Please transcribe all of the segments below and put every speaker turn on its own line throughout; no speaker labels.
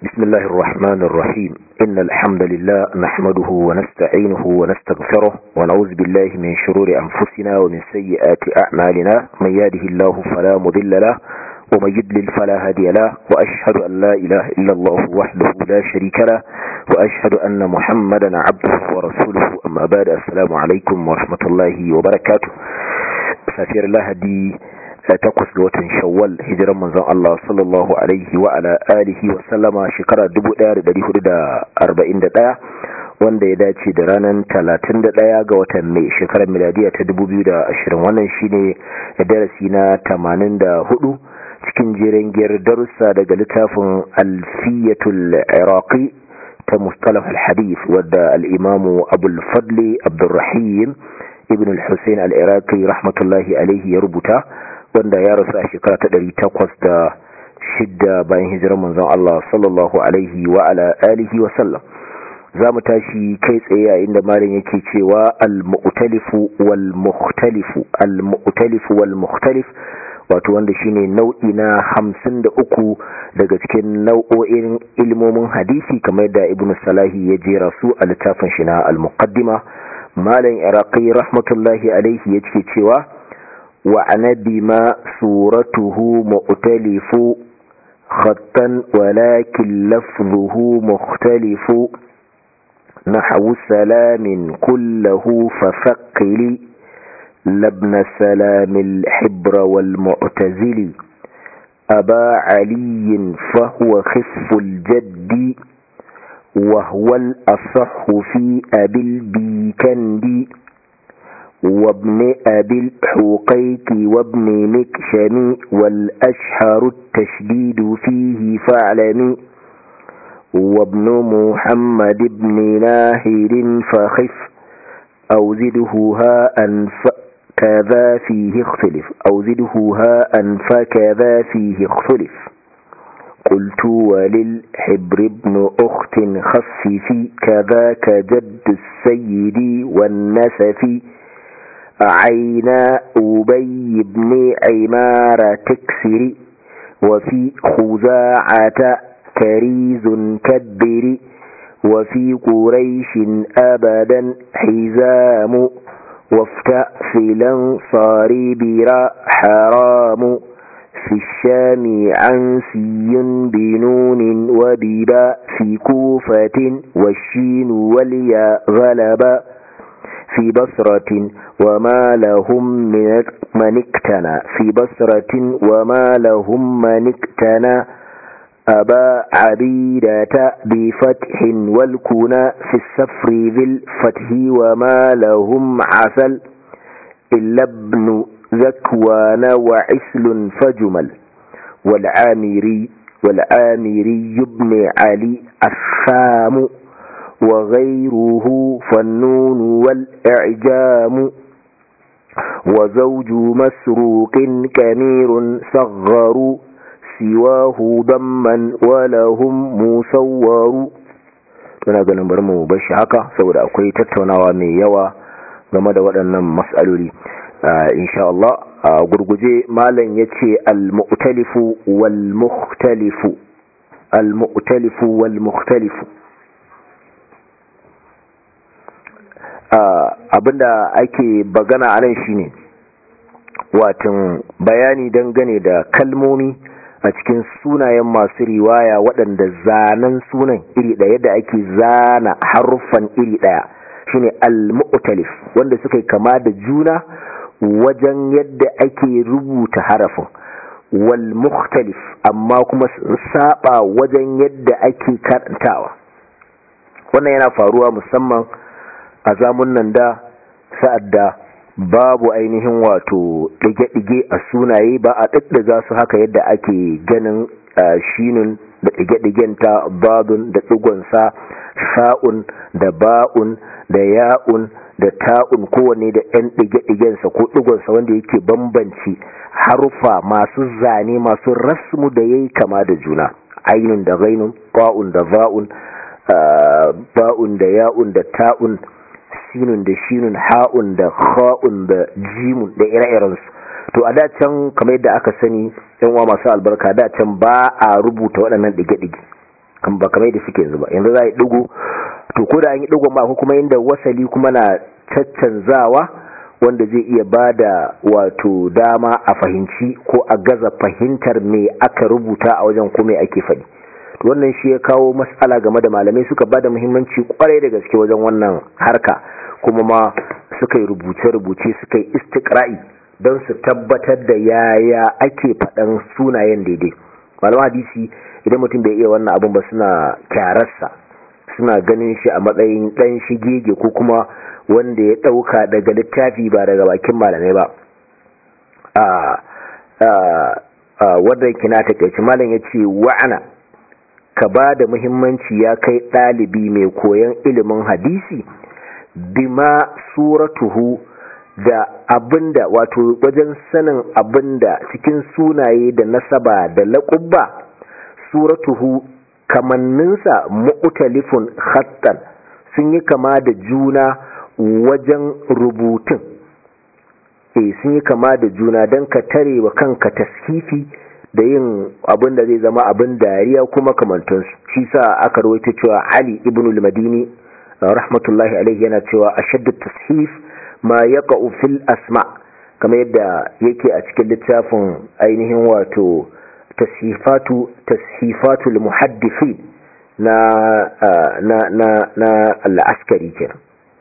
بسم الله الرحمن الرحيم إن الحمد لله نحمده ونستعينه ونستغفره ونعوذ بالله من شرور أنفسنا ومن سيئات أعمالنا من يهده الله فلا مضل له ومن يضلل فلا هادي له وأشهد أن لا إله إلا الله وحده لا شريك له وأشهد أن محمدا عبده ورسوله أما بعد السلام عليكم ورحمة الله وبركاته سفير الله دي takwas ga watan shawwal hijiran manzon Allah sallallahu alaihi wa ala alihi wa sallama shekara 1441 wanda ya dace da ranar 31 ga watan mai shekarar miladiya ta 2020 wannan shine darasi na 84 cikin jerin giyar darussa daga littafin alfiyatul iraqi ta mustalah al-hadith wadda al-imamu abul fadli abdurrahim ibn al-husayn al-iraqi rahmatullahi alaihi ya rubuta wanda ya rasu a shekara ta ɗari takwas da shidda bayan hijirar manzon Allah sallallahu alaihi wa ala alihi wa sallam za mu tashi kai tsaye a inda malin yake cewa al-mu'talifu wal mukhtalifu al-mu'talifu wal mukhtalif wato wanda shine nau'i na hamsin da uku daga cikin nau'o'in ilmomin hadisi kamar da ibn salahi ya jera su a littafin shi na al-muqaddima malam iraqi rahmatullahi alaihi yake cewa وعن بما صورته مؤتلف خطا ولكن لفظه مختلف نحو سلام كله فثقل لابن سلام الحبر والمعتزل أبا علي فهو خف الجد وهو الأصح في أبي البيكندي وابن أبي الحقيق وابن مكشم والأشهر التشديد فيه فاعلم وابن محمد بن ناهر فخف أو زده هاء كذا فيه اختلف أو زده هاء فكذا فيه اختلف قلت وللحبر ابن أخت خففي كذاك جد السيد والنسفي عينا أبي بن عمارة تكسر وفي خزاعة كريز كبر وفي قريش أبدا حزام وافتأ في الانصار برا حرام في الشام عنسي بنون وبباء في كوفة والشين والياء غلبا في بصرة وما لهم من اكتنى في بصرة وما لهم من اكتنى أبا عبيدة بفتح والكنى في السفر ذي الفتح وما لهم عسل إلا ابن ذكوان وعسل فجمل والعامري والعامري ابن علي الثام وغيره فالنون والإعجام وزوج مسروق كمير صغر سواه ضما ولهم مصور tuna ganin bari mu bashi haka saboda akwai tattaunawa mai yawa game da waɗannan mas'aloli insha Allah a gurguje malam yace al-mu'talifu wal mukhtalifu al-mu'talifu wal mukhtalifu abinda ake bagana a nan shine watan bayani dangane da kalmomi a cikin sunayen masu riwaya waɗanda zanen sunan iri ɗaya yadda ake zana haruffan iri ɗaya shine al-mu'talif wanda suka kama da juna wajen yadda ake rubuta harafin wal mukhtalif amma kuma saba wajen yadda ake karantawa wannan yana faruwa musamman a zamunan da sa'ad da babu ainihin wato ɗige-ɗige a sunaye ba a ɗaɗɗaga su haka yadda ake ganin shinun da ɗige-ɗigen ta babun da ɗigonsa sa'un da ba'un da ya'un da ta'un kowanne da ‘yan ɗige-ɗigensa ko ɗigonsa wanda yake bambanci harufa masu zane masu rasmu da ya yi kama da juna ainun da gainun ba'un da ba'un ba'un da ya'un da ta'un sinun da shinun ha'un da kha'un da jimun da ire-irensu to a da can kamar yadda aka sani yan uwa masu albarka da can ba a rubuta waɗannan ɗige-ɗige kan ba kamar da suke yanzu ba yanzu za a yi digo to ko da an yi digon ba ko kuma inda wasali kuma na caccanzawa wanda zai iya ba da wato dama a fahimci ko a gaza fahimtar me aka rubuta a wajen ko me ake faɗi wannan shi ya kawo matsala game da malamai suka ba da muhimmanci kwarai da gaske wajen wannan harka kuma ma suka yi rubuce-rubuce suka yi istikra'i don su tabbatar da yaya ake faɗan sunayen daidai malaman hadisi idan mutum bai iya wannan abin ba suna kyararsa suna ganin shi a matsayin ɗan shigege ko kuma wanda ya ɗauka daga littafi ba daga bakin malamai ba wadda kina takaici malam ya ce wa'ana ka ba da muhimmanci ya kai ɗalibi mai koyon ilimin hadisi bima suratuhu da abinda wato wajen sanin abinda cikin sunaye da nasaba da laƙubba suratuhu kamanninsa mu'talifun khattan sun yi kama da juna wajen rubutun eh sun yi kama da juna don ka tare wa kanka tashifi da yin abin da zai zama abin dariya kuma kamantansu shi sa aka rawaito cewa Ali ibn al-Madini rahmatullahi alaihi yana cewa ashaddu tashif ma yaqa'u fil asma kamar yadda yake a cikin littafin ainihin wato tashifatu tashifatu al-muhaddithin na na na na al-askari kenan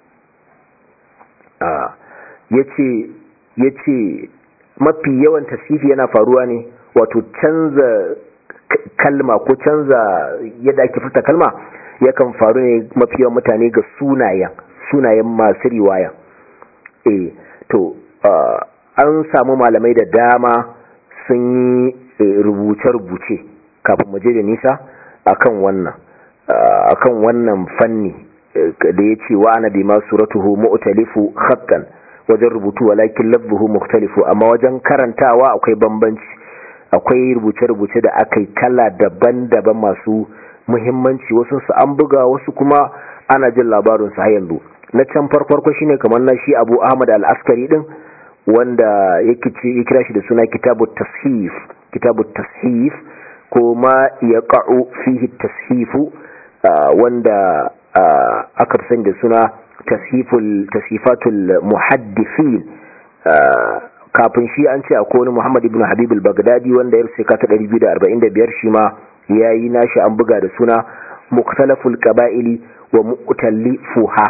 yace yace mafi yawan tashifi yana faruwa ne wato canza kalma ko canza yadda ake furta kalma yakan faru ne mafi yawan mutane ga sunayen sunayen masu riwaya eh to an samu malamai da dama sun yi rubuce-rubuce kafin mu je da nisa akan wannan akan wannan fanni da ya ce wa ana bi ma suratuhu mu'talifu khattan wajen rubutu walakin labbuhu mukhtalifu amma wajen karantawa akwai bambanci akwai rubuce-rubuce da aka yi kala daban-daban masu muhimmanci wasu su an buga wasu kuma ana jin labarin su har yanzu na can farko shine kamar na shi Abu Ahmad al-Askari din wanda yake ya kira shi da suna kitabut tashif kitabut tashif ko ma yaqa'u fihi tashifu wanda aka fi sani da suna tashiful tashifatul muhaddithin kafin shi an ce akwai wani Muhammad ibn Habib al-Baghdadi wanda ya rusa ta 245 shi ma yayi nashi an buga da suna Mukhtalaful Qaba'ili wa Mu'tallifuha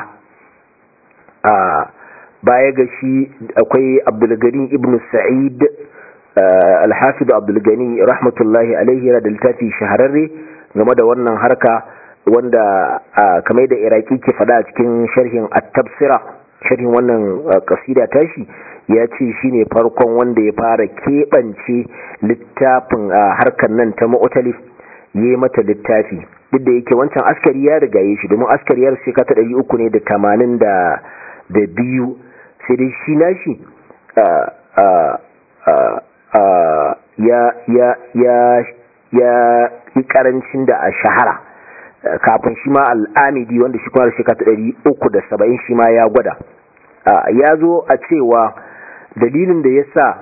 a baya ga shi akwai Abdul Gani ibn Sa'id al-Hafiz Abdul Gani rahmatullahi alaihi yana da littafi shahararre game da wannan harka wanda kamar da Iraki ke fada a cikin sharhin at-Tafsira sharhin wannan kasida tashi ya ce shi ne farkon wanda ya fara keɓance littafin a harkar nan ta ma'utalif ya yi mata littafi duk da yake wancan askari ya riga ya shi domin askari ya sheka ta ɗari uku ne da tamanin da biyu sai dai shi na shi ya yi karancin da a shahara kafin shi ma al'amidi wanda shi kuma da sheka ta ɗari uku da saba'in shi ma ya gwada ya zo a cewa dalilin da ya sa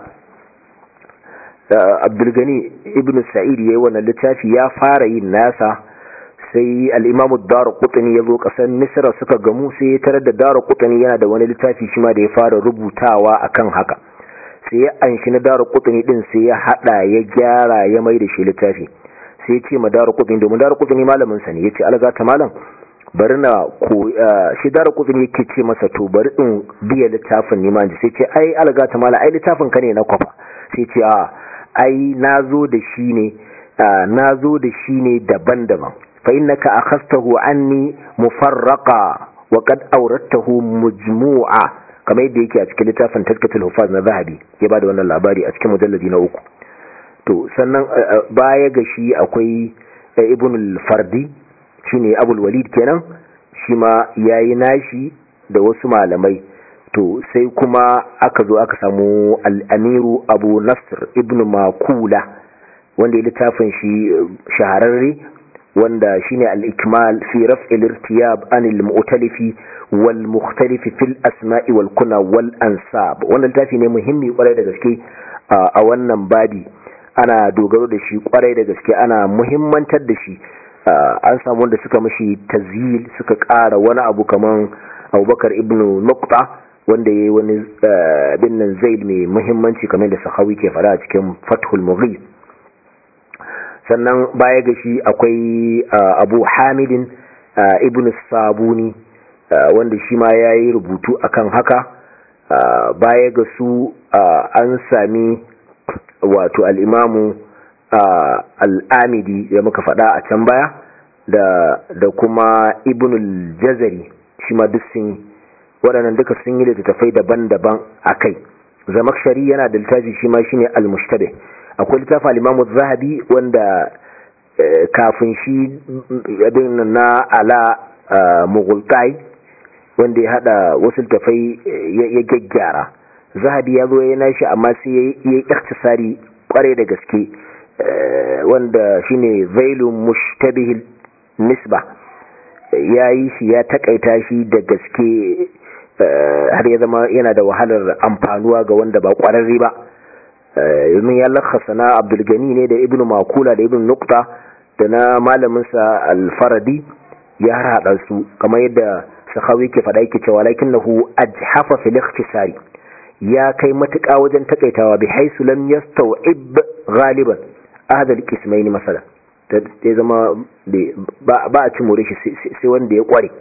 abdulgani ibn sa'id ya yi wannan littafi ya fara yin nasa sai al'imamu dara kutani ya zo ƙasar misra suka gamu sai ya tarar da dara kutani yana da wani littafi shi ma da ya fara rubutawa akan haka sai ya anshi na dara kutani din sai ya hada ya gyara ya mai da shi littafi sai ya ce ma dara kutani domin dara kutani malamin sa ne ya ce alga ta malam bari na ko shi dara kutani yake ce masa to bari in biya littafin ne ma sai ce ai alga ta malam ai littafin ka ne na kwafa sai ce a ai nazo da shi ne nazo da shi ne daban-daban fa innaka akhastahu anni mufarraqa wa qad awradtahu mujmu'a kamar yadda yake a cikin littafin tazkatul hufaz na zahabi ya bada wannan labari a cikin mujalladi na uku to sannan baya ga shi akwai ibn al-fardi shine abul walid kenan shi ma yayi nashi da wasu malamai to sai kuma aka zo aka samu al-amiru abu nasr ibn makula wanda ya littafin shi shahararre wanda shine al-ikmal fi raf'il irtiyab anil mu'talifi wal mukhtalifi fil asma'i wal kuna wal ansab wannan littafi ne muhimmi kwarai da gaske a wannan babi ana dogaro da shi kwarai da gaske ana muhimmantar da shi an samu wanda suka mashi tazyil suka ƙara wani abu kaman abubakar ibn nukta wanda ya yi wani bin nan zaid mai muhimmanci kamar da sahawi ke fara a cikin fathul mughis sannan baya ga shi akwai abu hamidin ibn sabuni wanda shi ma ya yi rubutu akan haka baya ga su an sami wato al'imamu al'amidi da muka faɗa a can baya da kuma ibn al-jazari shi ma duk sun waɗannan duka sun yi littattafai daban-daban a kai zamakshari yana da littafi shi ma shi ne al-mushtabe akwai littafi al-imamu zahabi wanda kafin shi abin na ala mughultai wanda ya hada wasu littattafai ya gyaggyara zahabi ya zo ya nashi amma sai ya yi iktisari kware da gaske wanda shine zailun mushtabihil nisba ya yi shi ya takaita shi da gaske har ya zama yana da wahalar amfanuwa ga wanda ba kwararre ba domin ya lakasa na abdulgani ne da ibn makula da ibn nukta da na malaminsa alfaradi ya haɗa su kamar yadda sahawi ke faɗa yake cewa lakin lahu ajhafa fil ikhtisari ya kai matuƙa wajen takaitawa bi haisu lam yastaw'ib ghaliban ahad al-qismayn masala ya zama ba a ci more shi sai wanda ya kware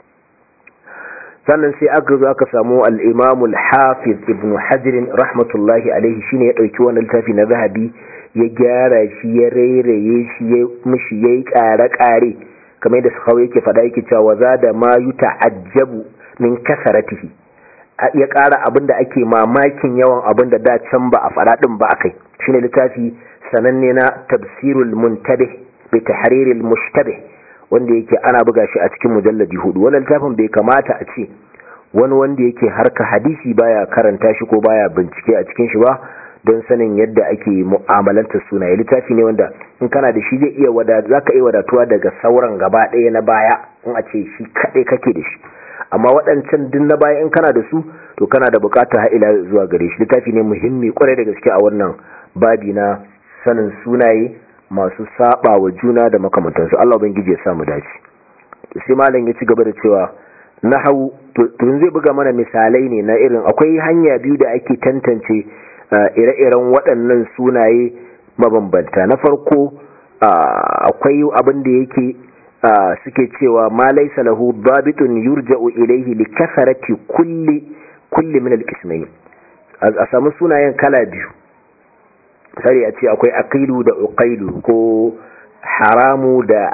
sannan sai aka zo aka samu al-imam al-hafiz ibn hajar rahmatullahi alaihi shine ya dauki wannan littafi na zahabi ya gyara shi ya rairaye shi ya mishi yayi kare-kare kamar da sahawi yake fada yake cewa za da ma yuta'ajjabu min kasaratihi ya ƙara abin da ake mamakin yawan abin da da can ba a faɗa ɗin ba a kai shine littafi sananne na tafsirul muntabih bi tahriril mushtabih wanda yake ana buga shi a cikin mujalladi hudu wannan littafin bai kamata a ce wani wanda yake harka hadisi baya karanta shi ko baya bincike a cikin shi ba don sanin yadda ake mu'amalantar sunaye littafi ne wanda in kana da shi zai iya wadatu zaka iya wadatuwa daga sauran gaba ɗaya na baya in a ce shi kaɗai kake da shi amma waɗancan din na baya in kana da su to kana da bukatar ha'ila zuwa gare shi littafi ne muhimmi kwarai da gaske a wannan babi na sanin sunaye masu saba wa juna da makamantansu Allah ubangiji ya samu dace sai malam ya ci gaba da cewa nahwu to zai buga mana misalai ne na irin akwai hanya biyu da ake tantance ire-iren waɗannan sunaye mabambanta na farko akwai abin da yake suke cewa ma laysa lahu babitun yurja'u ilayhi li kasarati kulli kulli min al-qismayn a samu sunayen kala biyu sai a ce akwai aqilu da uqailu ko haramu da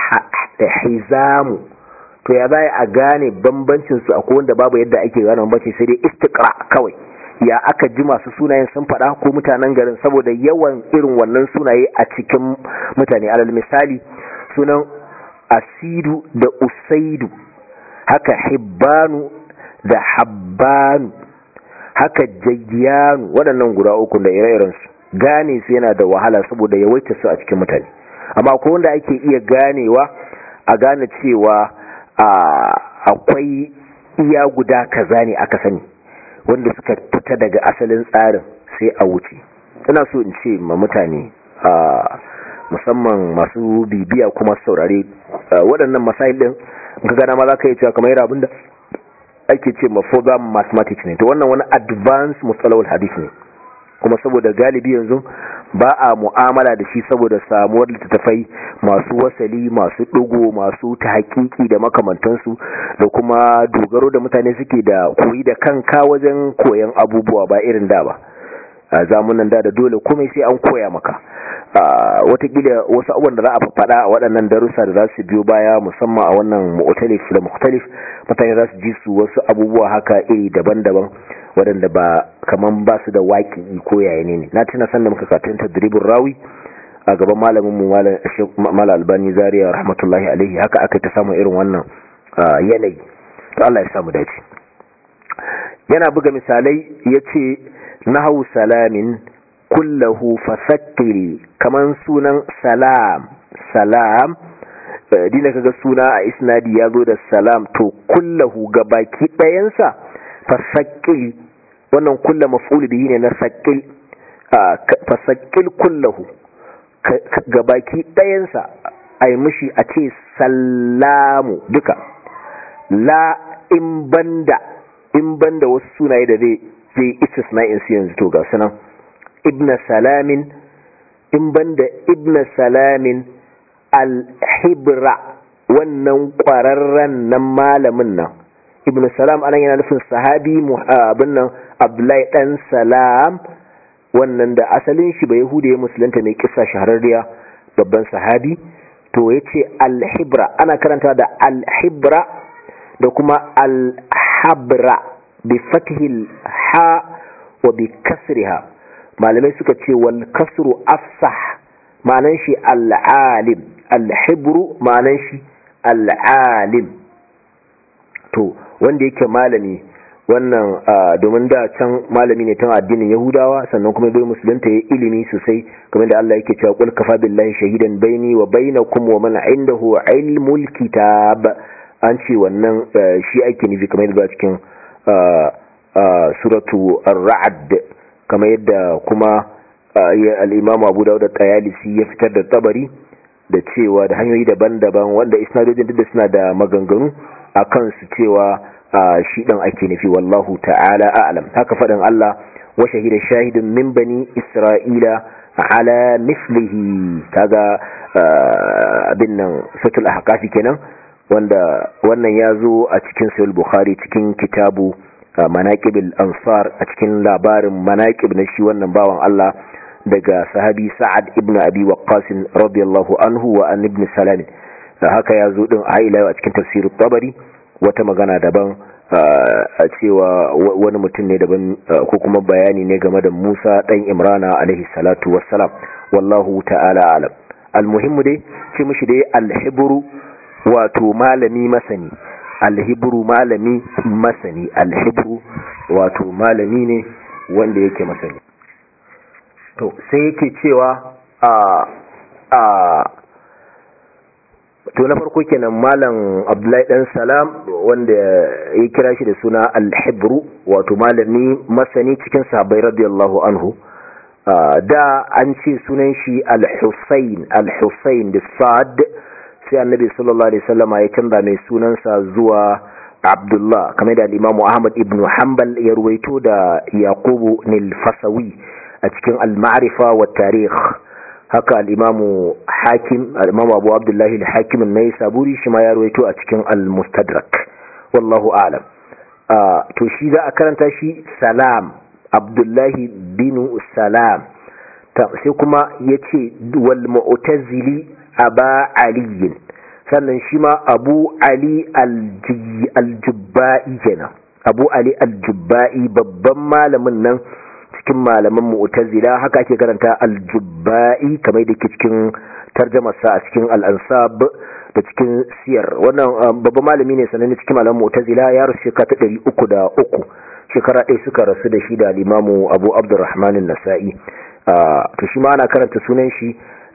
hizamu to ya zai a gane bambancin su akwai wanda babu yadda ake gane bambanci sai dai istiqra kawai ya aka ji masu sunayen sun faɗa ko mutanen garin saboda yawan irin wannan sunaye a cikin mutane alal misali sunan asidu da usaidu haka hibbanu da habbanu haka jayyanu waɗannan guda uku da ire-irensu gane su yana da wahala saboda yawaita su a cikin mutane amma ko wanda ake iya ganewa a gane cewa akwai iya guda kaza ne aka sani wanda suka fita daga asalin tsarin sai a wuce ina so in ce ma mutane musamman masu bibiya kuma saurare waɗannan masail ɗin ga gana ma za ka yi cewa kamar yara abinda ake ce ma further mathematics ne to wannan wani advanced mustalawul hadith ne kuma saboda galibi yanzu ba a mu'amala da shi saboda samuwar littattafai masu wasali masu ɗigo masu ta hakiki da makamantansu da kuma dogaro da mutane suke da koyi da kanka wajen koyan abubuwa ba irin da ba a zamunan da da dole komai sai an koya maka watakila wasu abubuwan da za a faɗa a waɗannan darussa da za su biyo baya musamman a wannan mu'talif da mukhtalif mutane za su ji su wasu abubuwa haka iri daban-daban waɗanda ba kaman ba su da waƙi ko yaya ne na tuna sanda muka katun tadribin rawi a gaban malamin mu malam albani zaria rahmatullahi alaihi haka aka ta samu irin wannan yanayi to Allah ya samu dace yana buga misalai yace nahu salamin kullahu fasakkiri kaman sunan salam salam dina kaga suna a isnadi ya zo da salam to kullahu gabaki ɗayansa fasakkil wannan kulla maf'ul bihi ne na sakkil fasakkil kullahu gabaki ɗayansa ai mushi a ce sallamu duka la in banda in banda wasu sunaye da zai zai istisna'in su yanzu to ga sunan ibn salamin in banda ibn salamin al-hibra wannan ƙwararren nan malamin nan ibn salam anan yana nufin sahabi abin nan abdullahi dan salam wannan da asalin shi ba yahuda ya musulunta ne kissa shahararriya babban sahabi to ya ce al-hibra ana karanta da al-hibra da kuma al-habra bi fathil ha wa bi kasriha malamai suka ce wal kasru afsah ma'anan shi al-alim al-hibru ma'anan shi al-alim to wanda yake malami wannan domin da can malami ne tun addinin yahudawa sannan kuma bai musulunta ya ilimi sosai kamar da Allah yake cewa qul kafa billahi shahidan baini wa bainakum wa man indahu ilmul kitab an ce wannan shi ake nufi kamar yadda cikin suratu ar-ra'd kamar yadda kuma al-imam Abu Dawud at-Tayalisi ya fitar da tabari da cewa da hanyoyi daban-daban wanda isnadojin duk da suna da maganganu akan su cewa shi ɗin ake nufi wallahu ta'ala a'lam haka faɗin Allah wa shahida shahidun min bani isra'ila ala mislihi kaga abin nan satul ahqafi kenan wanda wannan ya zo a cikin sahih bukhari cikin kitabu manaqibul ansar a cikin labarin manaqib na shi wannan bawan Allah daga sahabi sa'ad ibn abi waqqas radiyallahu anhu wa an ibn salam haka ya zo din a ila a cikin tafsirut tabari wata magana daban a cewa wani mutum ne daban ko kuma bayani ne game da Musa dan Imrana alaihi salatu wassalam wallahu ta'ala alam almuhimmu dai ce mishi dai alhibru wato malami masani alhibru malami masani alhibru wato malami ne wanda yake masani to sai yake cewa a a to na farko kenan malam abdullahi dan salam wanda ya kira shi da suna al-hibru wato malami masani cikin sahabbai radiyallahu anhu da an ce sunan shi al-husayn al-husayn da sad sai annabi sallallahu alaihi wasallama ya canza mai sunansa zuwa abdullah kamar da al-imam ahmad ibn hanbal ya ruwaito da yaqubu nil fasawi a cikin al-ma'rifa wa tarikh haka al'imamu hakim al'imamu abu abdullahi al-hakim na yi saburi shi ma ya ruwaito a cikin al-mustadrak wallahu alam to shi za a karanta shi salam abdullahi binu salam sai kuma ya ce wal mu'tazili aba aliyin sannan shi ma abu ali aljubba'i kenan abu ali aljubba'i babban malamin nan cikin malaman mu'tazila haka ake karanta aljubba'i kamar da ke cikin tarjamarsa a cikin al'ansab da cikin siyar wannan babban malami ne sananne cikin malaman mu'tazila ya rasu shekara ta ɗari uku da uku shekara ɗaya suka rasu da shi da limamu abu abdurrahman nasa'i to shi ma ana karanta sunan shi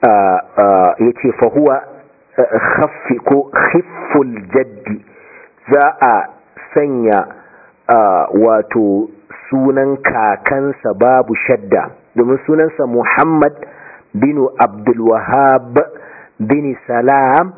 ya ce fahuwa khaffi ko khifful jaddi za a sanya wato sunan kakansa babu shadda domin sunansa Muhammad bin Abdulwahab bin Salam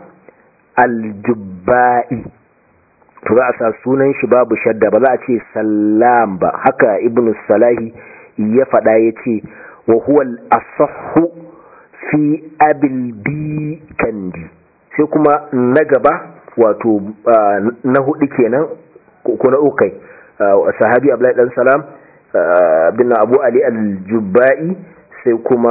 aljubba'i to za a sa sunan shi babu shadda ba za a ce salam ba haka ibn salahi ya faɗa ya ce wa huwa al-asahhu fi abil bi kandi sai kuma na gaba wato na hudu kenan ko na ukai sahabi Abdullahi dan Salam bin Abu Ali al-Jubba'i sai kuma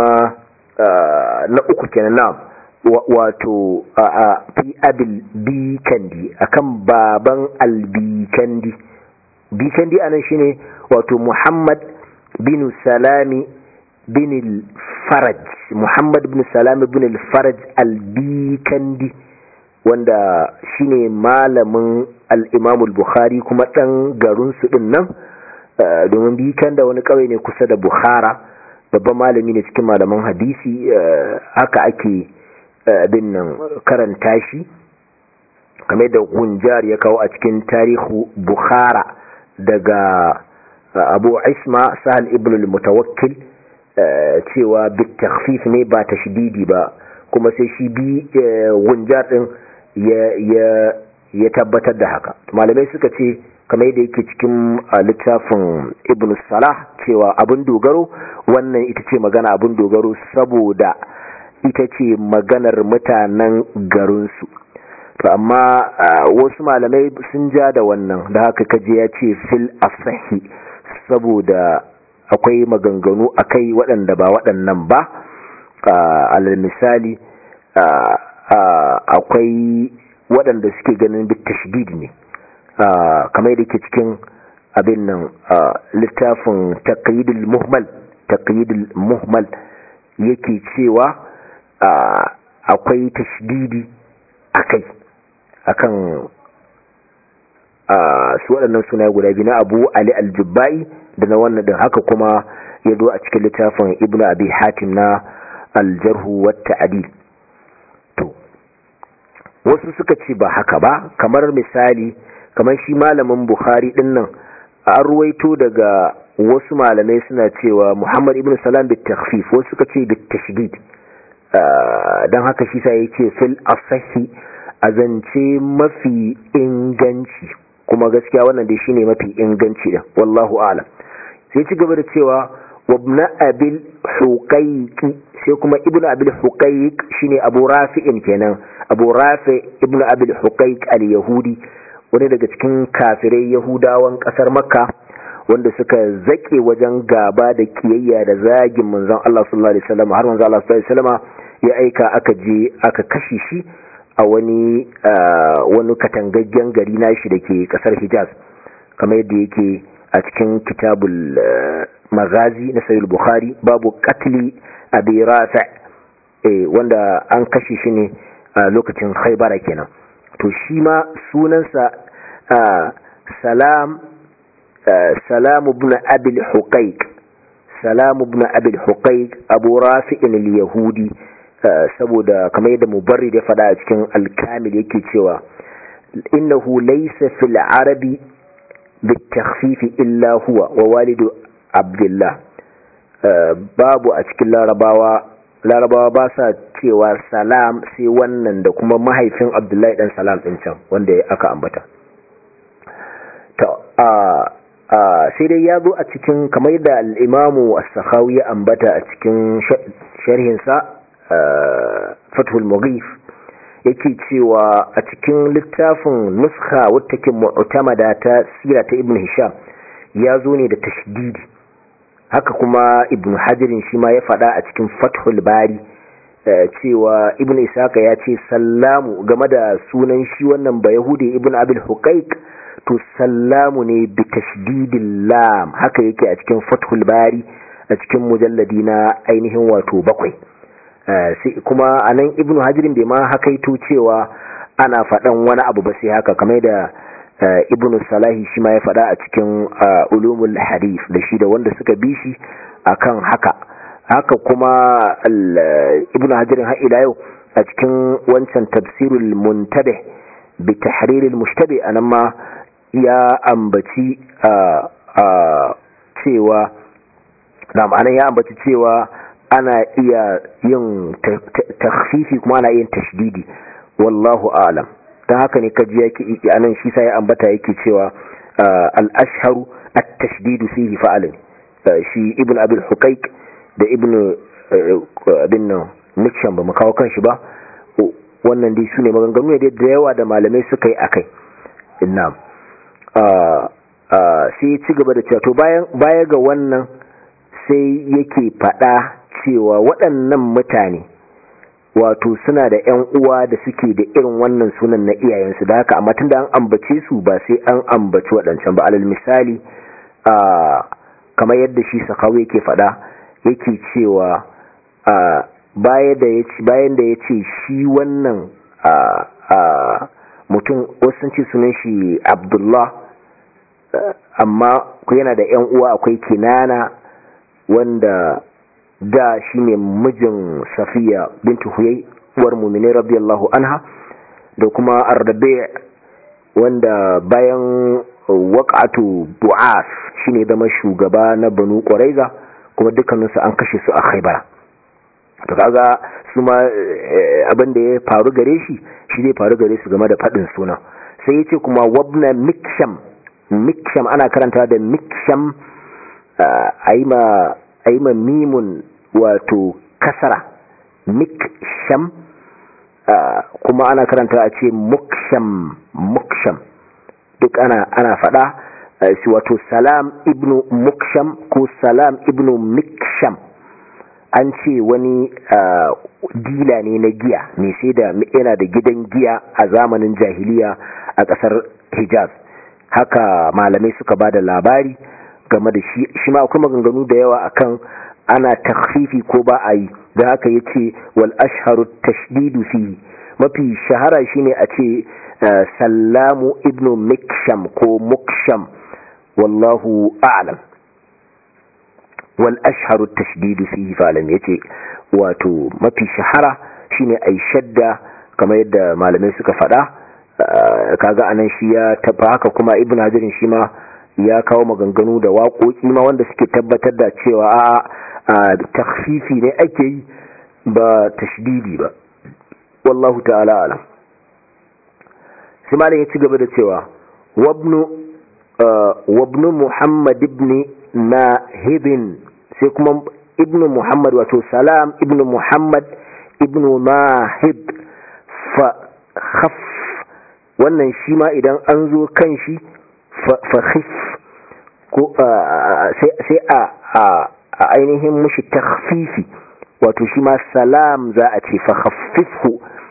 na uku kenan na wato fi abil bikandi akan baban al-bikandi bikandi anan shine wato Muhammad bin Salami bin al-Faraj Muhammad bin Salami bin al-Faraj al-Bikandi wanda shine malamin al-Imam al-Bukhari kuma dan garin su din nan domin bikan da wani kawai ne kusa da Bukhara babban malami ne cikin malaman hadisi haka ake bin nan karanta shi kamar da Gunjar ya kawo a cikin tarihu Bukhara daga Abu Isma Sahal ibn al-Mutawakkil cewa bitakhfif ne ba tashdidi ba kuma sai shi bi gunjar din ya tabbatar da haka malamai suka ce kamar yadda yake cikin littafin ibn salah cewa abin dogaro wannan ita ce magana abin dogaro saboda ita ce maganar mutanen garinsu to amma wasu malamai sun ja da wannan da haka kaje ya ce fil asahi saboda akwai maganganu akai waɗanda ba waɗannan ba alal misali akwai waɗanda suke ganin bit tashdid ne kamar da ke cikin abin nan littafin taqyidul muhmal taqyidul muhmal yake cewa akwai tashdidi akai akan su waɗannan suna guda biyu na Abu Ali al-Jubbai da na wannan din haka kuma ya zo a cikin littafin Ibn Abi Hatim na al-Jarh wa Ta'dil to wasu suka ce ba haka ba kamar misali kamar shi malamin bukhari din nan an ruwaito daga wasu malamai suna cewa muhammad ibn salam bit takhfif wasu suka ce bit tashdid dan haka shi sai yake fil asahi azance mafi inganci kuma gaskiya wannan dai shine mafi inganci din wallahu a'lam sai ci gaba da cewa wabna abil huqaiqi sai kuma ibnu abil huqaiq shine abu rafi'in kenan abu rafi ibnu abil huqaiq al-yahudi wani daga cikin kafirai yahudawan kasar makka wanda suka zake wajen gaba da kiyayya da zagin manzon Allah sallallahu alaihi wasallam har manzon Allah sallallahu alaihi wasallam ya aika aka je aka kashe shi a wani wani katangaggen gari nashi dake kasar Hijaz kamar yadda yake a cikin kitabul magazi na sahih bukhari babu qatli abi rafi eh wanda an kashe shi ne a lokacin Khaybara kenan to shi ma sunansa salam salam ibn abil huqaiq salam ibn abil huqaiq abu rafi'in al-yahudi saboda kamar yadda mubarrid ya faɗa a cikin al-kamil yake cewa innahu laysa fil arabi bitakhfif illa huwa wa walidu abdullah babu a cikin larabawa larabawa ba sa cewa salam sai wannan da kuma mahaifin abdullahi dan salam din can wanda aka ambata sai dai ya zo a cikin kamar yadda al'imamu as-sakhawi ya ambata a cikin sharhinsa fathul mughif yake cewa a cikin littafin nuskha wata ke mu'tamada ta sira ta ibn hisham ya zo ne da tashdidi haka kuma ibn hajirin shi ma ya faɗa a cikin fathul bari cewa ibn isaka ya ce sallamu game da sunan shi wannan ba yahudi ibn abil huqaiq to sallamu ne bi tashdidil lam haka yake a cikin fathul bari a cikin mujalladi na ainihin wato bakwai sai kuma anan ibn hajirin bai ma hakaito cewa ana faɗan wani abu ba sai haka kamar da ibn salahi shi ma ya faɗa a cikin ulumul hadith da shi da wanda suka bi shi akan haka haka kuma ibn hajirin har ila yau a cikin wancan tafsirul muntabe bi tahriril mushtabe anan ma ya ambaci cewa na ma'anar ya ambaci cewa ana iya yin takhfifi kuma ana yin tashdidi wallahu a'lam dan haka ne kaji yake anan shi sai ambata yake cewa al-ashharu at-tashdidu fihi fa'alin shi ibn abil huqaiq da ibn bin nixon ba mu kawo kanshi ba wannan dai su ne maganganu ne da yawa da malamai suka yi akai na'am sai ci gaba da cewa to baya ga wannan sai yake fada cewa waɗannan mutane wato suna da ‘yan uwa da suke da irin wannan sunan na iyayensu da haka amma tun da an ambace su ba sai an ambaci waɗancan ba alal misali kamar yadda shi sakawa yake fada yake cewa bayan da ya ce shi wannan mutum wasu ce sunan shi abdullah amma yana da ‘yan uwa akwai kinana wanda da shi ne mijin safiya bintu huyai uwar mumini radiyallahu anha da kuma ardabe wanda bayan waƙatu bu'as shi ne zama shugaba na banu ƙwaraiza kuma dukkaninsu an kashe su a khaibara to kaga su ma abin da ya faru gare shi shi zai faru gare su game da faɗin suna sai ya ce kuma wabna miksham miksham ana karanta da miksham a yi ma mimun wato kasara miksham kuma ana karanta a ce muksham muksham duk ana ana faɗa shi wato salam ibnu muksham ko salam ibnu miksham an ce wani dila ne na giya mai sai da yana da gidan giya a zamanin jahiliya a ƙasar hijaz haka malamai suka ba da labari game da shi shi ma akwai maganganu da yawa akan ana takfifi ko ba a yi da haka ya ce wal ashharu tashdidu fi mafi shahara shine a ce sallamu ibnu miksham ko muksham wallahu a'lam wal ashharu tashdidu fihi falam yace wato mafi shahara shine ai shadda kamar yadda malamai suka faɗa kaga anan shi ya taba haka kuma ibnu hajarin shi ma ya kawo maganganu da waƙoƙi ma wanda suke tabbatar da cewa a takhfifi ne ake yi ba tashdidi ba wallahu ta'ala alam sai malam ya ci gaba da cewa wabnu wabnu muhammad ibn nahibin sai kuma ibn muhammad wato salam ibn muhammad ibn nahib fa khaf wannan shi ma idan an zo kan shi fa khif ko sai a a ainihin mushi takhfifi wato shi ma salam za a ce fa khaffifhu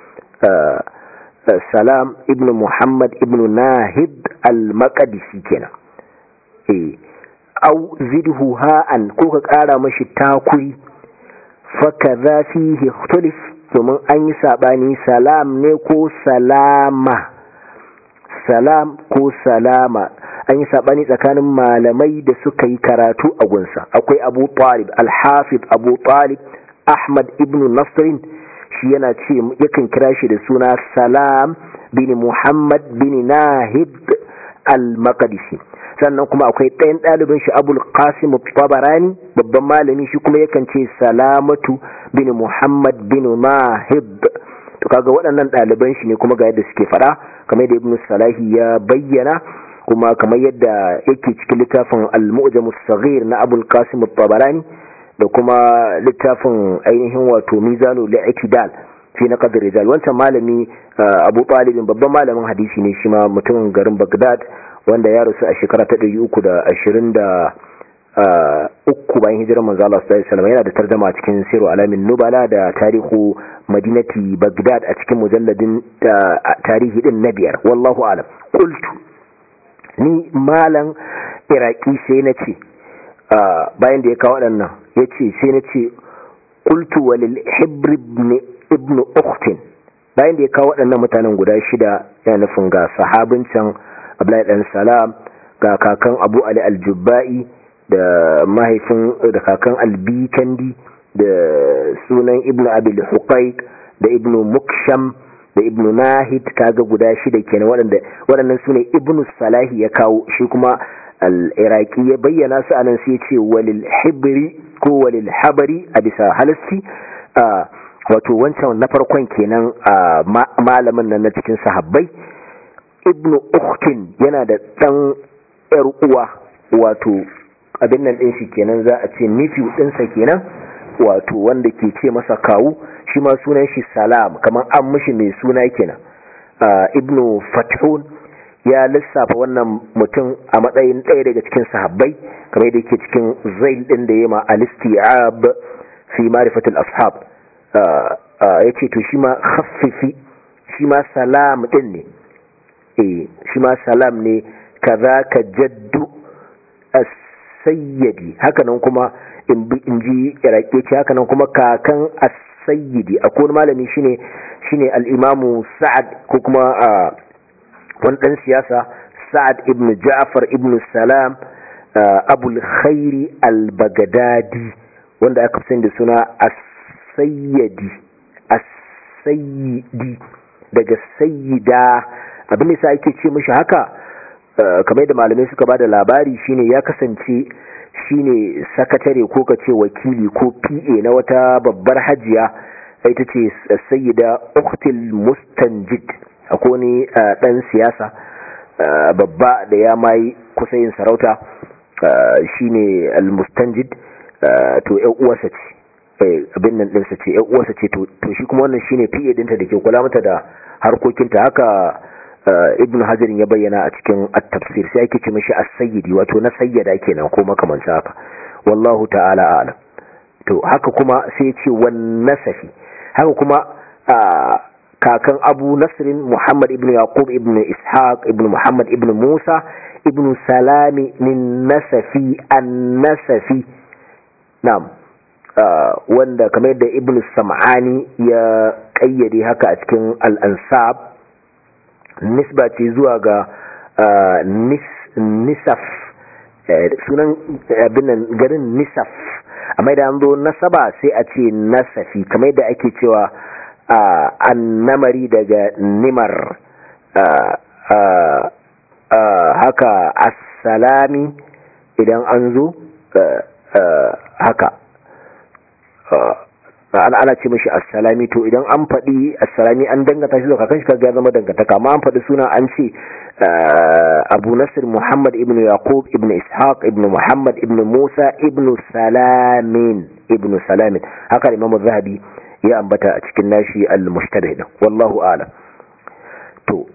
salam ibn muhammad ibn nahib al-maqdisi kenan eh au zidhu ha'an ko ka kara mashi takuri fa kaza fihi ikhtilaf domin an yi sabani salam ne ko salama salam ko salama an yi sabani tsakanin malamai da suka yi karatu a gunsa akwai abu talib al-hafiz abu talib ahmad ibn nasrin shi yana ce yakan kira shi da suna salam bin muhammad bin nahib al-maqdisi sannan kuma akwai ɗayan ɗalibin shi abul qasim tabarani babban malami shi kuma yakan ce salamatu bin muhammad bin nahib to kaga waɗannan ɗaliban shi ne kuma ga yadda suke faɗa kamar yadda ibn salahi ya bayyana kuma kamar yadda yake cikin littafin al-mu'jam as-saghir na abul qasim tabarani da kuma littafin ainihin wato mizanu li'tidal fi na qadr rijal wancan malami Abu Talib babban malamin hadisi ne shi ma mutumin garin Baghdad wanda ya rasu a shekara ta 323 bayan hijirar manzo Allah sallallahu alaihi wasallam yana da tarjuma cikin Siru Alamin Nubala da tarihu Madinati Baghdad a cikin mujalladin tarihi din na biyar wallahu alam qultu ni malan iraki sai na ce bayan da ya kawo waɗannan ya ce sai na ce ƙultu walil hibri ibn uktin bayan da ya kawo waɗannan mutanen guda shida ya nufin ga sahabin can abdullahi ɗan salam ga kakan abu ali aljubba'i da mahaifin da kakan albikandi da sunan ibn abil huqaiq da ibn muksham da ibn nahid kaga guda shida kenan waɗanda waɗannan sune ibn salahi ya kawo shi kuma al-iraqi ya bayyana su anan sai ce walil hibri ko walil habari a bisa halassi wato wancan na farkon kenan malamin nan na cikin sahabbai ibn ukhtin yana da dan yar uwa wato abin nan din shi kenan za a ce nephew ɗinsa kenan wato wanda ke ce masa kawu shi ma sunan shi salam kamar an mishi mai suna kenan ibnu fathun ya lissafa wannan mutum a matsayin ɗaya daga cikin sahabbai kamar da yake cikin zail ɗin da ya ma alistiab fi marifatul ashab ya ce to shi ma khaffifi shi ma salam ɗin ne eh shi ma salam ne kaza ka jaddu as-sayyidi hakanan kuma in ji irake ce hakanan kuma kakan as-sayyidi akwai malami shine shine al-imamu sa'ad ko kuma wani dan siyasa sa'ad ibn ja'far ibn salam abul khairi al-baghdadi wanda aka fi da suna as-sayyidi as-sayyidi daga sayyida abin da sa ake ce mishi haka kamar da malamai suka bada labari shine ya kasance shine sakatare ko ka ce wakili ko PA na wata babbar hajiya ita ce sayyida uktil mustanjid akwai wani dan siyasa babba da ya mai kusa yin sarauta shine al-mustanjid to ƴan uwarsa ce abin nan ɗinsa ce ƴan uwarsa ce to shi kuma wannan shine PA dinta da ke kula mata da harkokinta haka ibn hajar ya bayyana a cikin at-tafsir sai ake ce mishi as-sayyidi wato na sayyada kenan ko makamancin haka wallahu ta'ala a'lam to haka kuma sai ce wan nasafi haka kuma kakan abu nasrin muhammad ibn yaqub ibn ishaq ibn muhammad ibn musa ibn salami min nasafi an-nasafi na'am wanda kamar da ibn sam'ani ya kayyade haka a cikin al-ansab nisba ce zuwa ga nisaf sunan abinan garin nisaf amma da an zo nasaba sai a ce nasafi kamar da ake cewa annamari daga nimar haka assalami idan an zo haka ana ana ce mashi assalami to idan an faɗi assalami an dangata shi zuwa kakan shi kaga ya zama dangantaka amma an faɗi suna an ce abu nasir muhammad ibn yaqub ibn ishaq ibn muhammad ibn musa ibn salamin ibn salamin haka imam zahabi ya ambata a cikin nashi al-mushtabih wallahu a'lam to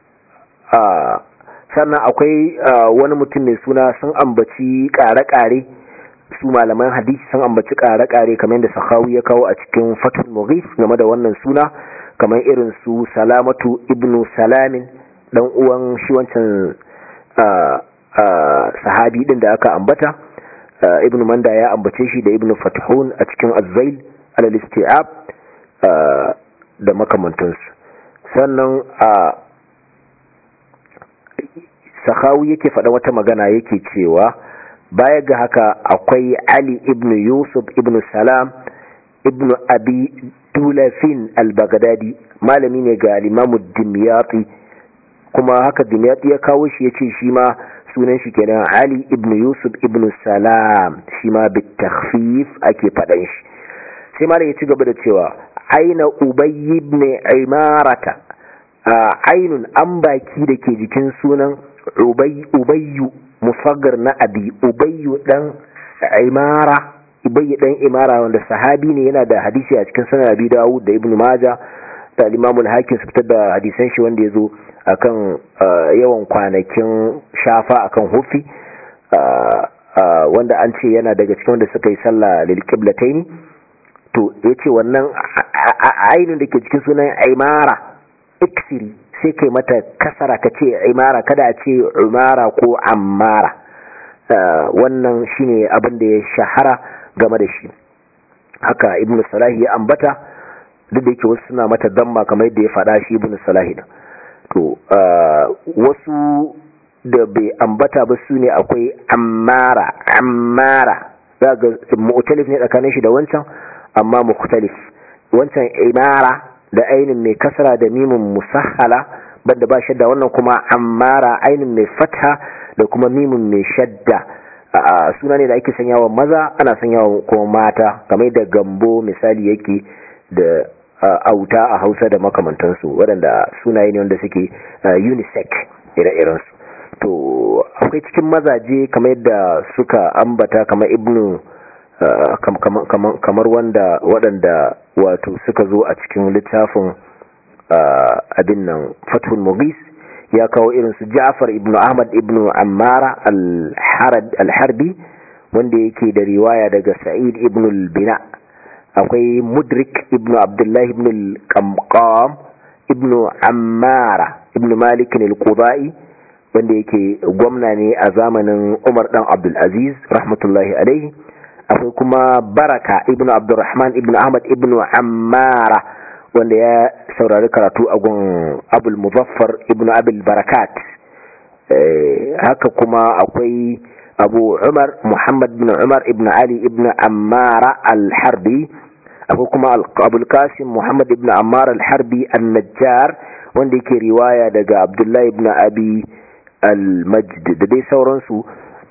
sannan akwai wani mutum mai suna sun ambaci ƙare-ƙare su malaman hadisi sun ambaci ƙare-ƙare kamar yadda sahawi ya kawo a cikin fatul mughis game da wannan suna kamar irin su salamatu ibnu salamin dan uwan shi wancan sahabi din da aka ambata ibnu manda ya ambace shi da ibnu fathun a cikin azzail alal isti'ab da makamantansu sannan a sahawi yake faɗa wata magana yake cewa baya ga haka akwai Ali ibn Yusuf ibn Salam ibn Abi Tulafin al-Baghdadi malami ne ga al-Imam Dimyati kuma haka Dimyati ya kawo shi yace shi ma sunan shi kenan Ali ibn Yusuf ibn Salam shi ma bi takhfif ake fadan shi sai malam ya ci gaba da cewa aina Ubay ibn Imarata ainun an baki da ke jikin sunan Ubayyu musaggar na abi ubayyu dan imara ubayyu dan imara wanda sahabi ne yana da hadisi a cikin sanar abi dawud da ibnu maja da imam al-hakim su fitar da hadisan shi wanda yazo akan yawan kwanakin shafa akan hufi wanda an ce yana daga cikin wanda suka yi sallah lil qiblatayn to yace wannan ainin da ke cikin sunan imara iksiri sai kai mata kasara ka ce imara kada a ce umara ko ammara wannan shine abin da ya shahara game da shi haka ibn salahi ya ambata duk da yake wasu suna mata damma kamar yadda ya faɗa shi ibn salahi to wasu da bai ambata ba su ne akwai ammara ammara za ga mu'talif ne tsakanin shi da wancan amma mukhtalif wancan imara da ainin mai kasra da mimin musahala banda ba shadda wannan kuma ammara ainin mai fatha da kuma mimin mai shadda suna ne da ake sanyawa maza ana sanyawa kuma mata kamar da gambo misali yake da auta a hausa da makamantansu waɗanda sunaye ne wanda suke unisex ire-irensu to akwai cikin mazaje kamar yadda suka ambata kamar ibnu kamar wanda waɗanda wato suka zo a cikin littafin abin nan fathul mughis ya kawo irin su Ja'far ibn Ahmad ibn Ammara al-Harbi wanda yake da riwaya daga Sa'id ibn al-Bina akwai Mudrik ibn Abdullah ibn al-Qamqam ibn Ammara ibn Malik al-Qudai wanda yake gwamna ne a zamanin Umar dan Abdul Aziz rahmatullahi alaihi akwai kuma Baraka ibn Abdurrahman ibn Ahmad ibn Ammara wanda ya saurari karatu a gun abul muzaffar ibn abul barakat haka kuma akwai abu umar muhammad bin umar ibn ali ibn ammara al-harbi akwai kuma abul qasim muhammad ibn ammara al-harbi al-najjar wanda yake riwaya daga abdullahi ibn abi al-majd da dai sauransu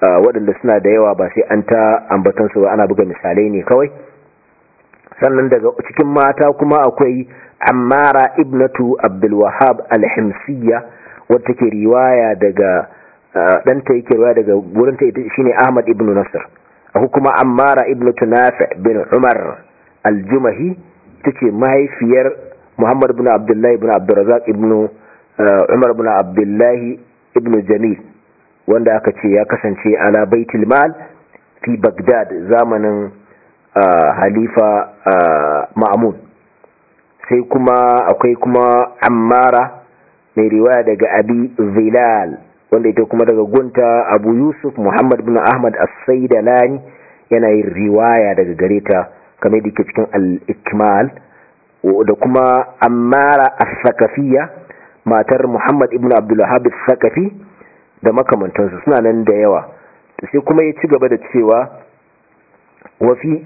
waɗanda suna da yawa ba sai an ta ambatansu ba ana buga misalai ne kawai sannan daga cikin mata kuma akwai ammara ibnatu abdulwahab alhimsiyya wadda take riwaya daga ɗanta yake riwaya daga wurinta ita shine ahmad ibn nasr akwai kuma ammara ibnatu nafi bin umar aljumahi ita ce mahaifiyar muhammad ibn abdullahi ibn abdurrazak ibn umar ibn abdullahi ibn jamil wanda aka ce ya kasance ala baitul mal fi bagdad zamanin halifa ma'amun sai kuma akwai kuma ammara mai riwaya daga abi zilal wanda ita kuma daga gunta abu yusuf muhammad bin ahmad as-saidalani yana yin riwaya daga gareta kamar da ke cikin al-ikmal da kuma ammara as-sakafiya matar muhammad ibn abdulwahab as-sakafi da makamantansu suna nan da yawa sai kuma ya ci gaba da cewa wafi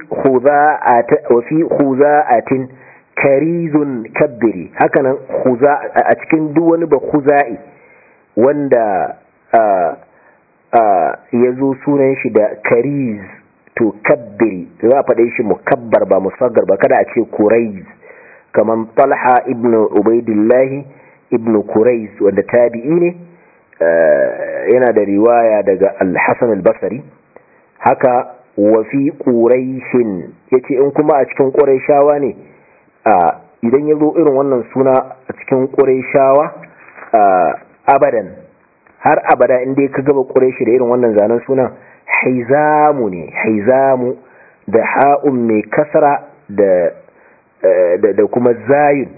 khuza'atin karizun kabbiri hakanan a cikin duk wani ba khuza'i wanda ya zo sunan shi da kariz to kabbiri za a faɗe shi mukabbar ba musaggar ba kada a ce kuraiz kamar talha ibn ubaidillahi ibn kuraiz wanda tabi'i ne yana da riwaya daga al-hassan al-basari haka wafi ƙuraishin ya ce in kuma a cikin ƙuraishawa ne idan ya zo irin wannan suna a cikin ƙuraishawa abadan har abada inda ya gaba ƙuraishi da irin wannan zanen sunan haizamu ne haizamu da ha'un mai kasara da kuma zayin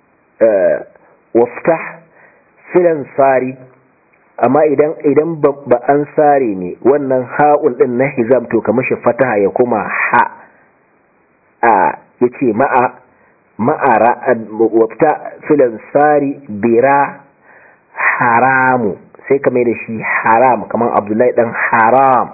waftah filan sari amma idan idan ba an sare ne wannan ha'un din na hizam to kamar shi fataha ya kuma ha a yace ma'a ma'ara wafta filan sari bira haramu sai kamar da shi haram kamar abdullahi dan haram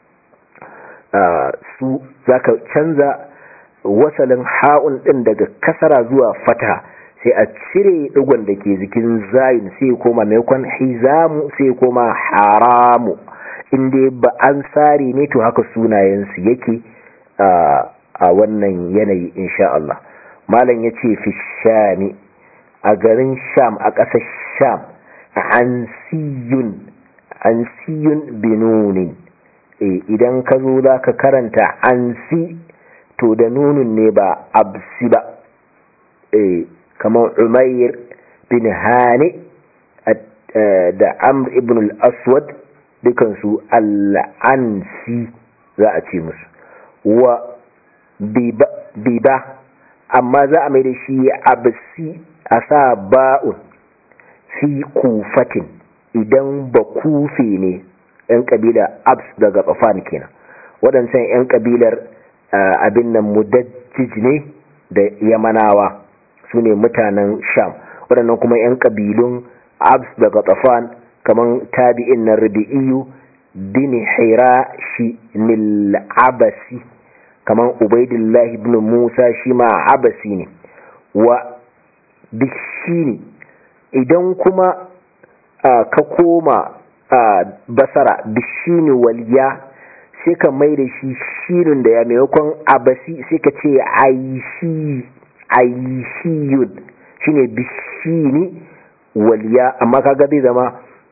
su zaka canza wasalin ha'un din daga kasara zuwa fataha sai a cire digon da ke jikin zayin sai koma maimakon hizamu sai koma haramu inda ba an tsari ne to haka sunayensu yake a wannan yanayi insha Allah malam ya ce fi shami a garin sham a ƙasar sham an siyun an siyun binunin idan ka zo za ka karanta an si to da nunin ne ba absi ba kamar umair bin hani da amr ibn al-aswad dukansu al'ansi za a ce musu wa biba amma za a mai da shi absi a sa ba'un fi kufatin idan ba kufe ne 'yan kabila abs daga tsafan kenan waɗancan 'yan kabilar abin nan mudajjij ne da yamanawa su ne mutanen sham waɗannan kuma 'yan ƙabilun abs daga tsafan kamar tabi'in na rabi'iyu bin hira shi abasi kamar ubaidillah ibn musa shi ma abasi ne wa bishini idan kuma ka koma basara bishini waliya sai ka mai da shi shirin da ya maimakon abasi sai ka ce aishi aishiyun shine bishini waliya amma kaga zai zama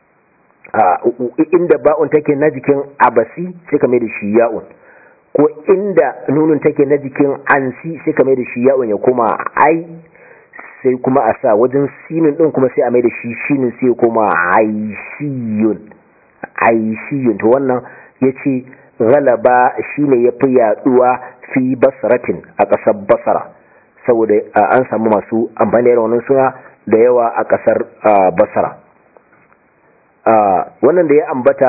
inda ba'un take na jikin abasi sai ka mai da shi ya'un ko inda nunun take na jikin ansi sai ka mai da shi ya'un ya koma ai sai kuma a sa wajen sinin din kuma sai a mai da shi shinin sai ya koma aishiyun aishiyun to wannan yace galaba shine yafi yaduwa fi basratin a ƙasar basra saboda an samu masu amfani da wannan suna da yawa a ƙasar basra wannan da ya ambata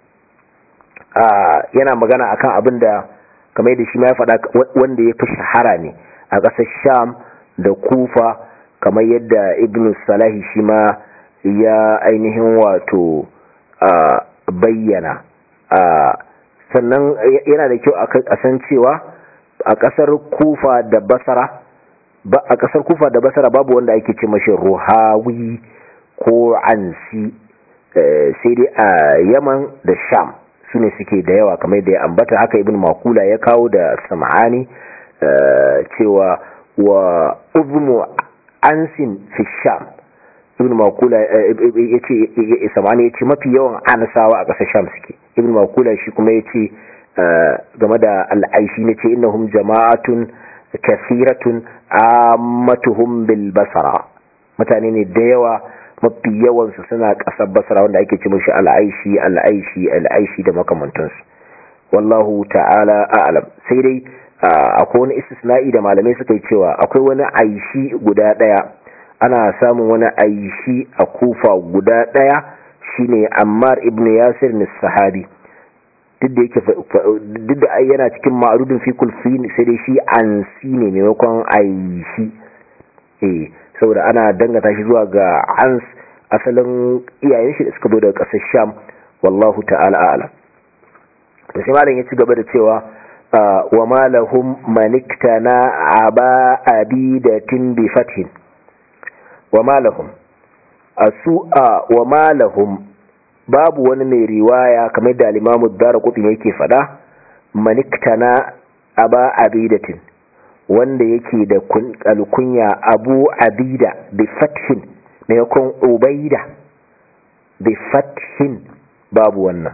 yana magana akan abin da kamar yadda shi ma ya faɗa wanda ya fi shahara ne a ƙasar sham da kufa kamar yadda ibn salahi shi ma ya ainihin wato bayyana sannan yana da kyau a san cewa a ƙasar kufa da basara a ƙasar kufa da basara babu wanda ake ce mashi ruhawi ko ansi sai dai a yaman da sham su ne suke da yawa kamar da ya ambata haka ibn makula ya kawo da sam'ani cewa wa uzmu ansin fi sham ibn makula ya ce sam'ani ya ce mafi yawan anasawa a ƙasar sham suke ibn makula shi kuma ya ce game da al'aishi ne ce innahum jama'atun kasiratun ammatuhum bil basara mutane ne da yawa mafi yawansu suna ƙasar basara wanda ake ce mashi al'aishi al'aishi al'aishi da makamantansu wallahu ta'ala a'lam sai dai akwai wani istisna'i da malamai suka yi cewa akwai wani aishi guda ɗaya ana samun wani aishi a kufa guda ɗaya shine ammar ibn yasir ni sahabi duk da yake duk da yana cikin ma'arudin fi kulfi sai dai shi ansi ne maimakon aishi eh saboda ana dangata shi zuwa ga ans asalin iyayen shi da suka zo daga ƙasar sham wallahu ta'ala a'lam to sai malam ya ci gaba da cewa wa ma lahum maniktana aba abidatin bi fathin wa ma lahum asu'a wa ma lahum babu wani mai riwaya kamar da al-imamu darqutni yake fada maniktana aba abidatin wanda yake da alkunya abu abida bi fathin maimakon ubaida bi fathin babu wannan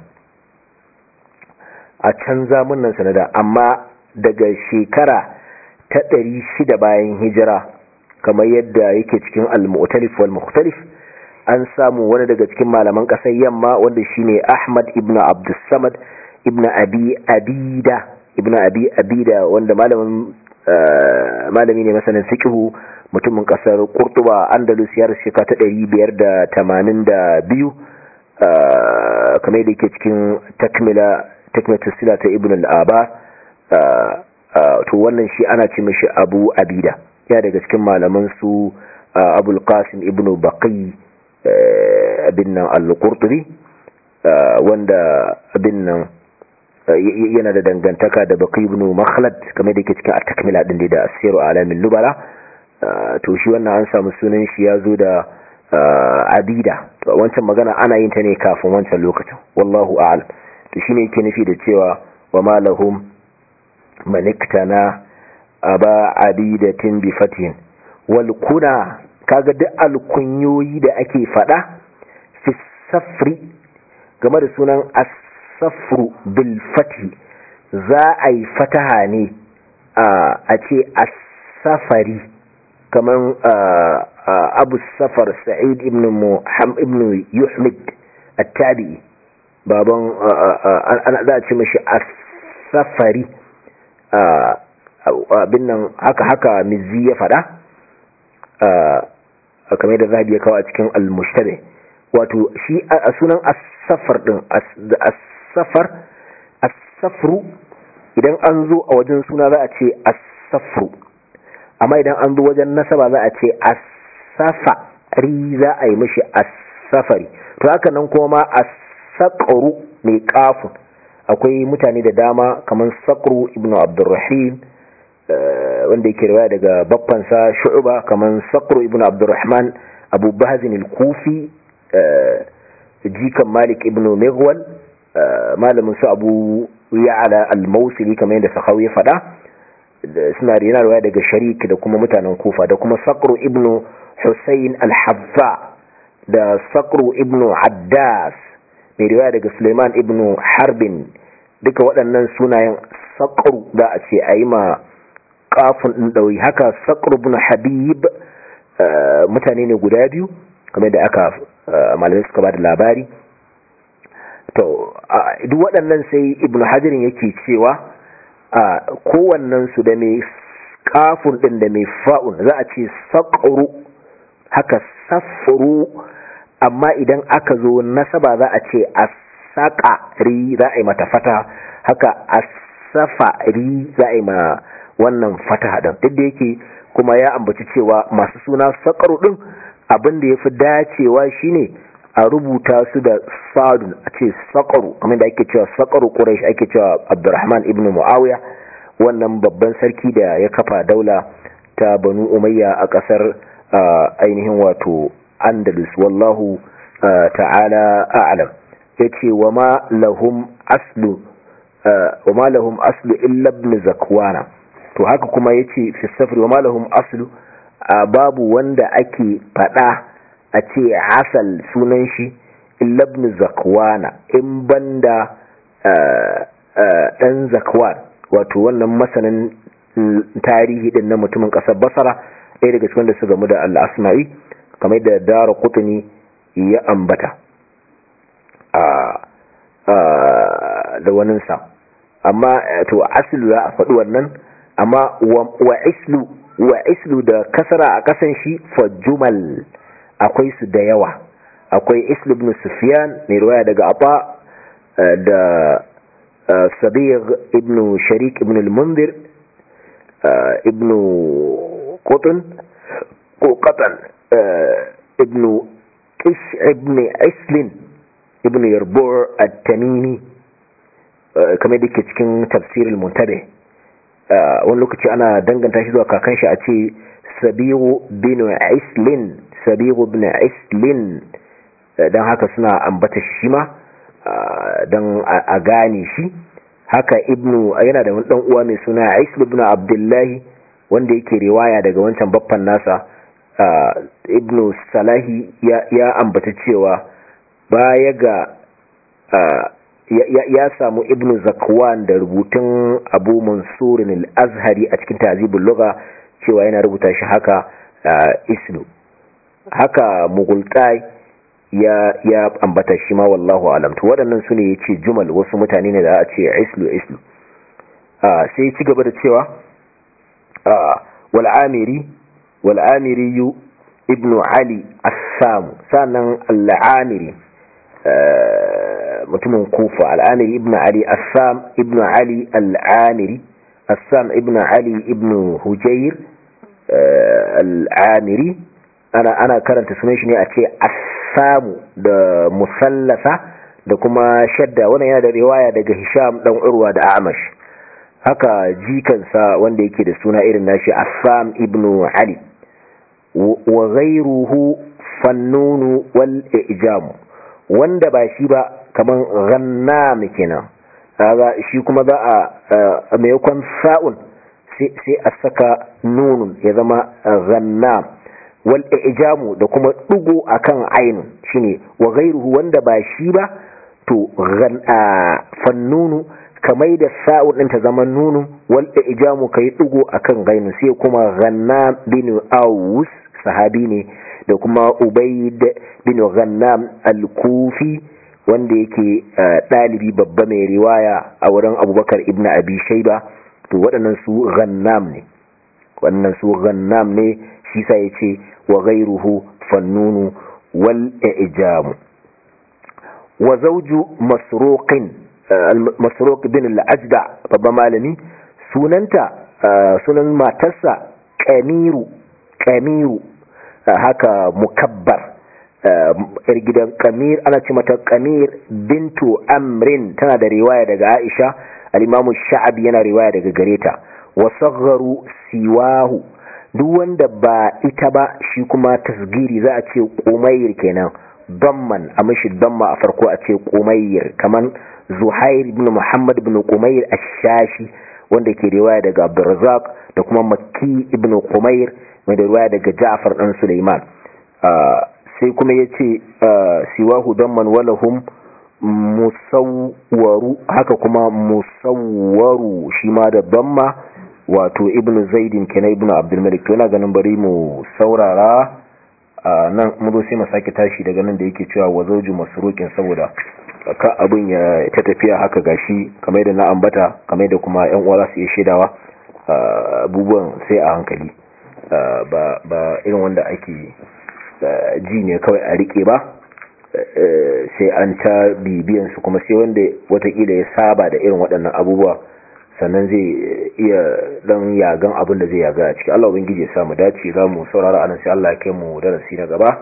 a can zamunan sanada amma daga shekara ta ɗari shida bayan hijira kamar yadda yake cikin al-mu'talif wal mukhtalif an samu wani daga cikin malaman ƙasar yamma wanda shine Ahmad ibn Abdussamad ibn Abi Abida ibn Abi Abida wanda malamin malami ne masanin fiqhu mutumin kasar Qurtuba Andalus ya rasu ta 582 kamar da yake cikin takmila takmilatu sila ta Ibn al-Aba to wannan shi ana ce mishi Abu Abida ya daga cikin malaman su Abul Qasim Ibn Baqi abin nan al-Qurtubi wanda abin nan yana da dangantaka da baki ibn makhlad kamar da yake cikin at-takmila din da asiru alamin lubala to shi wannan an samu sunan shi ya zo da abida to wancan magana ana yin ta ne kafin wancan lokacin wallahu a'lam to shine yake nufi da cewa wa ma lahum maniktana aba abidatin bi fatin wal kuna kaga duk alkunyoyi da ake fada fi safri game da sunan as safru bil fati za a yi fataha ne a ce as-safari kaman abu safar sa'id ibn muhammad ibn yuhmid at-tabi'i baban ana za a ce mashi as-safari abin nan haka haka mizzi ya fada kamar da zabi ya kawo a cikin al-mushtabe wato shi a sunan as-safar din as-safar as-safru idan an zo a wajen suna za a ce as-safru amma idan an zo wajen nasaba za a ce as-safari za a yi mishi as-safari to haka nan kuma ma as-saqru mai kafin akwai mutane da dama kamar saqru ibnu abdurrahim wanda yake riwaya daga babbansa shu'ba kamar saqru ibnu abdurrahman abu bahzin al-kufi jikan malik ibnu mighwal malamin su abu ya'ala al-mausili kamar yadda sahawi ya faɗa suna rina riwaya daga sharik da kuma mutanen kufa da kuma saqru ibnu husayn al-habba da saqru ibnu addas mai riwaya daga suleiman ibnu harbin duka waɗannan sunayen saqru da a ce a yi ma kafin ɗin ɗauyi haka saqru ibnu habib mutane ne guda biyu kamar da aka malamai suka ba da labari to duk waɗannan sai ibnu hajarin yake cewa a kowannen su da mai kafin ɗin da mai fa'un za a ce saƙuru haka safuru amma idan aka zo nasaba za a ce a saƙari za a yi mata fata haka a safari za a yi ma wannan fata ɗin duk da yake kuma ya ambaci cewa masu suna saƙaru ɗin abin da ya fi dacewa shine a rubuta su da sadun a ce saƙaru kamar da ake cewa saƙaru ƙuraish ake cewa abdurrahman ibn mu'awiya wannan babban sarki da ya kafa daula ta banu umayya a ƙasar ainihin wato andalus wallahu ta'ala a'lam yace wa ma lahum aslu wa ma lahum aslu illa ibn zakwana to haka kuma yace fi safri wa ma lahum aslu babu wanda ake fada a ce asal sunan shi illa ibn zakwana in banda dan zakwan wato wannan masanin tarihi din na mutumin kasar basara ɗaya daga cikin da su gamu da al-asma'i kamar da dara kutuni ya ambata da waninsa amma to aslu za a faɗi wannan amma wa islu wa islu da kasara a kasan shi fa jumal akwai su da yawa akwai islu ibn sufyan mai ruwaya daga aba da sabir ibn sharik ibn al-mundir ibn qutn ko qatan ibn kish ibn islin ibn yarbur at-tamimi kamar da ke cikin tafsirul muntabe wani lokaci ana danganta shi zuwa kakan shi a ce sabiru bin islin sabiru bin islin don haka suna ambata shi ma don a gane shi haka ibnu yana da wani dan uwa mai suna islu ibn abdullahi wanda yake riwaya daga wancan baffan nasa ibnu salahi ya ambata cewa baya ga ya samu ibnu zakwan da rubutun abu mansurin al-azhari a cikin tazibul lugha cewa yana rubuta shi haka islu haka mugultai ya ya ambata shi ma wallahu alam to waɗannan sune yace jumal wasu mutane ne da a ce islu islu sai ya ci gaba da cewa wal amiri wal amiri ibnu ali as-sam sanan al-amiri mutumin kufa al'amiri ibn ali assam ibn ali al'amiri assam ibn ali ibn hujair al'amiri ana ana karanta sunan shi ne a ce assamu da musallasa da kuma shadda wannan yana da riwaya daga hisham dan urwa da amash haka jikansa wanda yake da suna irin nashi assam ibn ali wa ghayruhu fannunu wal ijamu wanda ba shi ba kaman gannam kenan kaga shi kuma za a maimakon sa'un sai a saka nunun ya zama gannam wal ijamu da kuma dugo akan ainun shine wa ghairuhu wanda ba shi ba to fannunu kamai da sa'un din ta zama nunun wal ijamu kai dugo akan gainu sai kuma gannam bin aus sahabi ne da kuma ubaid bin ghannam al-kufi wanda yake ɗalibi babba mai riwaya a wurin abubakar ibn abi shaiba to waɗannan su ghannam ne waɗannan su ghannam ne shi sa ya ce wa ghairuhu fannunu wal ijamu wa zawju masruqin masruq bin al-ajda babban malami sunanta sunan matarsa kamiru kamiru haka mukabbar yar gidan kamir ana ce mata kamir bintu amrin tana da riwaya daga aisha al-imamu sha'abi yana riwaya daga gareta wa sagharu siwahu duk wanda ba ita ba shi kuma tasgiri za a ce kumayir kenan damman a mashi damma a farko a ce kumayir kaman zuhair ibn muhammad ibn kumayir ash-shashi wanda ke riwaya daga abdurrazzaq da kuma makki ibn kumayir mai da riwaya daga ja'far dan sulaiman sai kuma ya ce siwahu damman walahum musawwaru haka kuma musawwaru shi ma da damma wato ibn zaidin kenan ibn abdulmalik to yana ganin bari mu saurara nan mu zo sai mu sake tashi daga nan da yake cewa wa zawju masruqin saboda ka abin ya ta tafiya haka gashi kamar da na ambata kamar da kuma yan uwa za su iya shaidawa abubuwan sai a hankali ba ba irin wanda ake ji ne kawai a rike ba sai an ta bibiyan su kuma sai wanda watakila ya saba da irin waɗannan abubuwa sannan zai iya dan yagan abin da zai yaga a ciki Allah ubangiji ya samu dace za mu saurara anan sai Allah ya kai mu darasi na gaba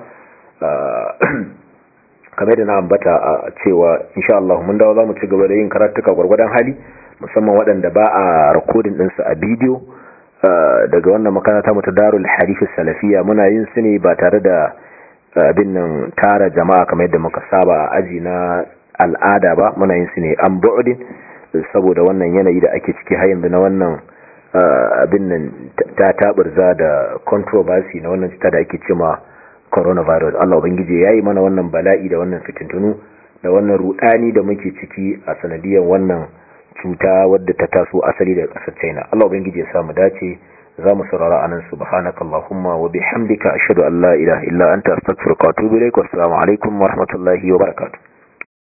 kamar da na ambata a cewa insha Allah mun dawo za mu ci gaba da yin karatuka gwargwadon hali musamman waɗanda ba a rikodin ɗinsu a bidiyo daga wannan makaranta mu ta darul hadith salafiya muna yin su ne ba tare da abin nan tara jama'a kamar yadda muka saba a aji na al'ada ba muna yin su ne an bu'udin saboda wannan yanayi da ake ciki har yanzu na wannan abin nan ta taburza da controversy na wannan cuta da ake cewa coronavirus Allah ubangiji yayi mana wannan bala'i da wannan fitintunu da wannan rudani da muke ciki a sanadiyar wannan cuta wadda ta taso asali daga kasar China Allah ubangiji ya samu dace za mu saurara anan subhanaka allahumma wa bihamdika ashhadu an la ilaha illa anta astaghfiruka wa atubu ilaik wassalamu alaikum wa rahmatullahi wa barakatuh